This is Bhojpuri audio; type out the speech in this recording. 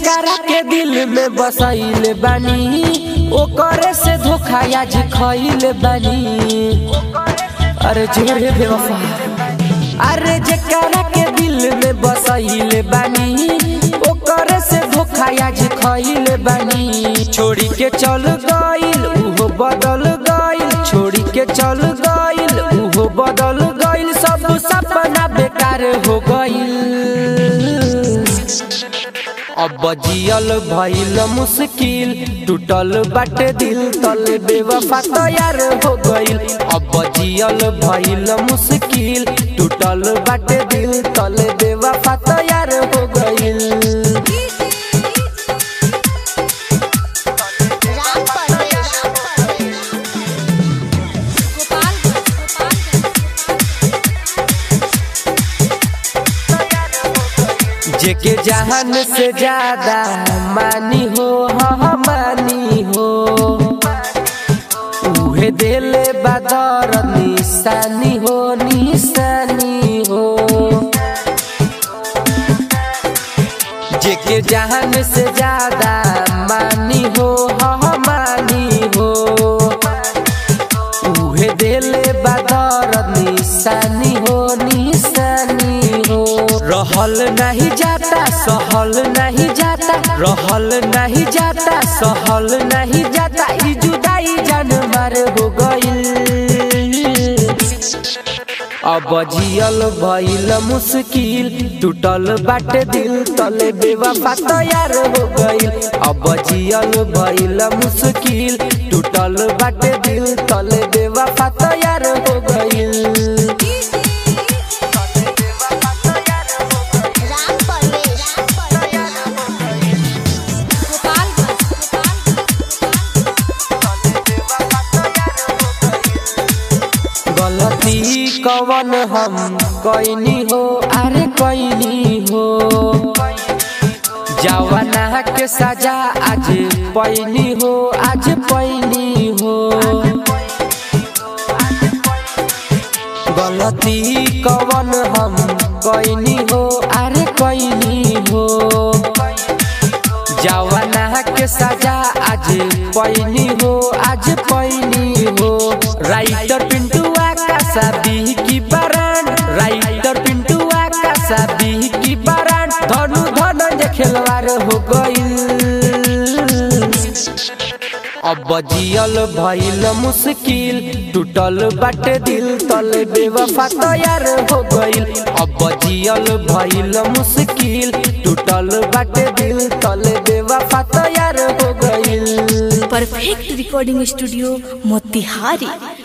जेकरा के दिल में बसैले बानी ओकरे से धोखा आज खइले बानी अरे जोरे बेवफा अरे जेकरा के दिल में बसैले बानी ओकरे से धोखा आज खइले बानी छोड़ी के चल गइल उहो बदल गइल छोड़ी के चल गइल उहो बदल गइल सब सपना बेकार हो गइल अब जियल भइल मुश्किल टूटल बाटे दिल तले बेवफा तैयार हो गइल अब जियल भइल मुश्किल टूटल बाटे दिल तले बेवफा तैयार हो गइल राम परवेश जेके जहान से ज्यादा मानी हो हाँ मानी हो उहे देले बदर निशानी हो निशानी हो जेके जहान से ज्यादा मानी हो हाँ मानी हो उहे देले बदर निशानी हो निशानी हो रहल नहीं जाता सहल नहीं जाता रहल नहीं जाता सहल नहीं जाता ई जुदाई जान मार हो गइल अब जियल भइल मुश्किल टूटल बाटे दिल तले बेवफा तैयार हो गइल अब जियल भइल मुश्किल टूटल बाटे दिल तले बेवफा तैयार हो गइल राम परवेश गलती कवन हम कैनी हो अरे कैनी हो जवाना के सजा आज पैनी हो आज पैनी हो गलती कवन हम कैनी हो अरे कैनी हो जवाना के सजा आज पैनी हो आज पैनी हो राइटर पिंटुआ का शादी की बरान राइटर पिंटुआ का शादी की बरान धनु धनंजय खिलवाड़ हो गइल अब जियल भइल मुश्किल टूटल बाटे दिल तले बेवफा तैयार हो गइल अब जियल भइल मुश्किल टूटल बाटे दिल तले बेवफा तैयार हो गइल परफेक्ट रिकॉर्डिंग स्टूडियो मोतिहारी